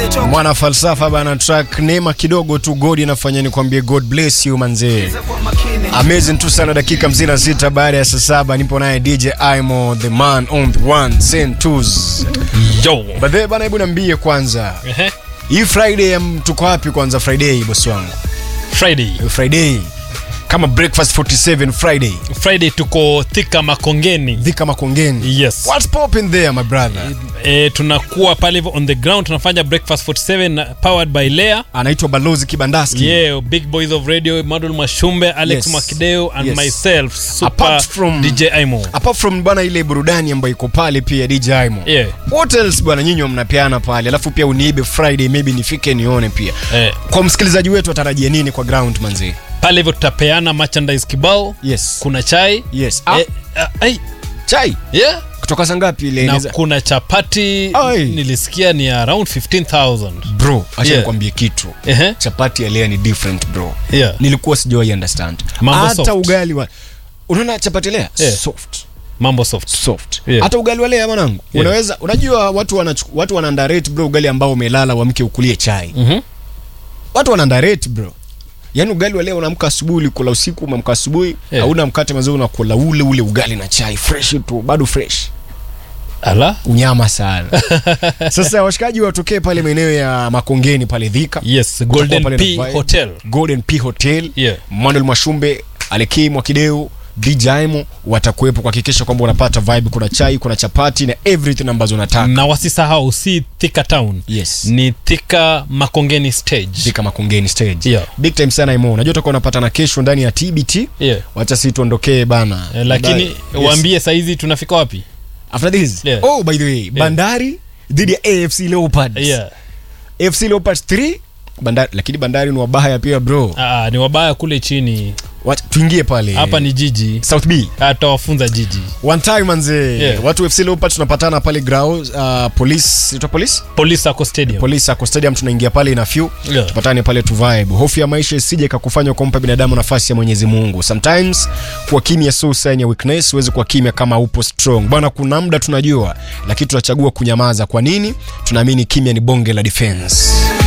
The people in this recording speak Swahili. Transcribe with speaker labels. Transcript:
Speaker 1: mwana falsafa bana track neema kidogo tu god inafanya nikwambie god bless you manzee amazing tu sana dakika mzina sita baada ya saa saba nipo naye dj imo the man on the one send twos
Speaker 2: Yo.
Speaker 1: but then bana hebu niambie kwanza
Speaker 2: Ehe.
Speaker 1: hii friday ya tuko wapi kwanza friday bosi wangu
Speaker 2: Friday.
Speaker 1: friday kama breakfast 47 friday
Speaker 2: Friday tuko Thika Makongeni.
Speaker 1: dhika makongeni
Speaker 2: Yes.
Speaker 1: what's popping there my brother
Speaker 2: E, tunakuwa pale hivyo on the ground tunafanya breakfast 47 powered by Lea.
Speaker 1: anaitwa balozi kibandaski
Speaker 2: Yeah, big boys of radio, Madul Mashumbe, Alex
Speaker 1: Yes.
Speaker 2: Makideo and
Speaker 1: Yes.
Speaker 2: myself, Super
Speaker 1: Apart from-
Speaker 2: DJ Imo.
Speaker 1: apart from bwana ile burudani ambayo iko pale pia dj imo
Speaker 2: Yeah.
Speaker 1: what else bwana nyinyi mnapeana pale alafu pia uniibe friday maybe nifike nione pia
Speaker 2: Eh,
Speaker 1: kwa msikilizaji wetu atarajie nini kwa ground manzi
Speaker 2: pale hivyo tutapeana merchandise kibao.
Speaker 1: yes
Speaker 2: Kuna chai.
Speaker 1: yes ah,
Speaker 2: Eh, ah, ai,
Speaker 1: chai
Speaker 2: yeah.
Speaker 1: kutoka saa ngapi ile
Speaker 2: Na
Speaker 1: inaweza-
Speaker 2: kuna chapati
Speaker 1: Ai.
Speaker 2: nilisikia ni around 15000.
Speaker 1: bro acha
Speaker 2: Yeah.
Speaker 1: nikwambie kitu
Speaker 2: Ehe.
Speaker 1: chapati ya lea ni different bro
Speaker 2: Yeah.
Speaker 1: nilikuwa sijawahi understand
Speaker 2: Mambo
Speaker 1: hata
Speaker 2: soft.
Speaker 1: ugali wa unaona chapati lea
Speaker 2: Yeah.
Speaker 1: soft
Speaker 2: Mambo soft.
Speaker 1: soft
Speaker 2: Yeah.
Speaker 1: hata ugali wa lea mwanangu
Speaker 2: Yeah.
Speaker 1: unaweza unajua watu wana watu wana underrate bro ugali ambao umelala wamke ukulie chai
Speaker 2: Mhm.
Speaker 1: watu wana underrate bro yaani ugali wa leo unaamka asubuhi ulikula usiku umeamka asubuhi
Speaker 2: Yeah.
Speaker 1: hauna mkate mazuri unakula ule ule ugali na chai fresh tu bado fresh
Speaker 2: Ala.
Speaker 1: unyama sana sasa washikaji watokee pale maeneo ya makongeni pale dhika
Speaker 2: Yes, Golden
Speaker 1: pale
Speaker 2: P
Speaker 1: na vibe.
Speaker 2: Hotel.
Speaker 1: golden p hotel
Speaker 2: Yeah.
Speaker 1: manuel mwashumbe alekei mwakideu djimo watakuwepo kuhakikisha kwamba unapata vibe kuna chai kuna chapati na everything ambazo unataka
Speaker 2: na wasisahau si Thika Town
Speaker 1: yes
Speaker 2: ni Thika Makongeni stage.
Speaker 1: dhika makongeni stage
Speaker 2: Yeah.
Speaker 1: big time sana imo unajua utakuwa unapata na kesho ndani ya tbt
Speaker 2: Yeah.
Speaker 1: wacha si tuondokee bana
Speaker 2: Eh, lakini
Speaker 1: Yes.
Speaker 2: waambie saizi tunafika wapi?
Speaker 1: after this
Speaker 2: Yeah.
Speaker 1: oh by the way bandari dhidi ya afc leopards
Speaker 2: Yeah.
Speaker 1: afc leopards 3 bandari lakini bandari ni wabaya pia bro
Speaker 2: Ah, ni wabaya kule chini.
Speaker 1: Wat, tuingie pale
Speaker 2: Hapa ni jiji.
Speaker 1: south b
Speaker 2: Atawafunza jiji.
Speaker 1: one time manze
Speaker 2: Yeah.
Speaker 1: watu fc leopards tunapatana pale grao uh, police itwa police
Speaker 2: Police Sacco Stadium.
Speaker 1: police ako stadium tunaingia pale ina few
Speaker 2: Yeah.
Speaker 1: tupatane pale tu vibe hofu ya maisha isije ikakufanya kumpa binadamu nafasi ya mwenyezi mungu sometimes kuwa kimya so sign ya weakness huwezi kuwa kimya kama upo strong bwana kuna muda tunajua lakini tunachagua kunyamaza kwa nini tunaamini kimya ni bonge la defense